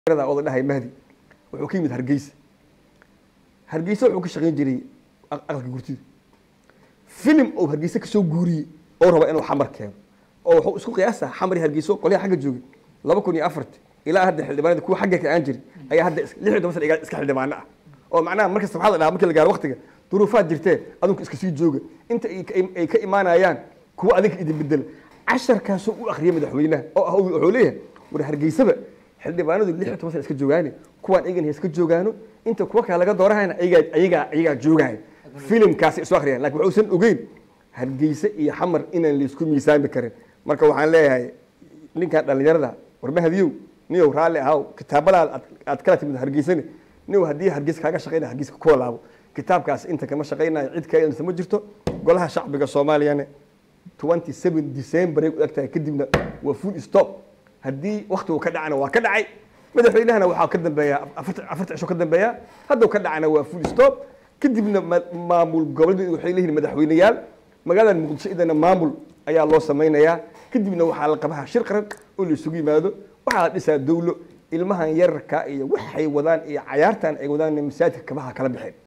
oda dhahay mahdi wuxuu ka yimid hargeysa hargeysa wuxuu ka shaqayn jiray aqalka gurtida filim oo hargeysa kasoo guuriyey oo raba inuu xamar keeno oo wuxuu isku qiyaasa xamar iyo hargeyso qolyaha xagga joogay laba kun iyo afarti ilaa hadda xildhibaanada kuwa xagga ka aan jiray ayaa hadda lix iyo toban sana iska xildhibaano ah oo macnaha markasta waxaa la dhahaa markii la gaaro waqtiga duruufaad jirtee adunka iska sii jooga inta ay ka imaanayaan kuwa adinka idin bedela casharkaasoo u akhriyay madaxweynaha oo ah wuxuu leeyahay war hargeysaba xildhibaanadu lix iyo toban sana iska joogaane kuwaan iyagan iska joogaano inta kuwa kale laga doorahayna ayagaa ayagaa ayagaa joogaya filimkaasi isu akhriyaan lakin waxuusan ogeyn hargeysa iyo xamar inaan laisku miisaami karin marka waxaan leeyahay ninkan dhalinyarada warmahadiyow niyow raalli ahaw kitaabadaad aad kala timid hargeysane niyow haddii hargeysa kaaga shaqaynaya hargeysa kuwa laabo kitaabkaas inta kama shaqaynayo cid kaailsa ma jirto golaha shacbiga soomaaliyana twenty seven december ay u eg tahay kadibna waa full stop haddii waktigu ka dhacana waa ka dhacay madaxweynahana waxaa ka dambeeya afarta cisho ka dambeeya hadduu ka dhacana waa full stop kadibna maamul goboleed waxay leeyihiin madaxweyneyaal magaalada muqdisho idana maamul ayaa loo samaynayaa kadibna waxaa la qabaha shir qaran oo la isugu yimaado waxaa la dhisaa dawlo ilmahan yararka iyo waxay wadaan iyo cayaartan ay wadaan masaajidka kabaha kala baxeen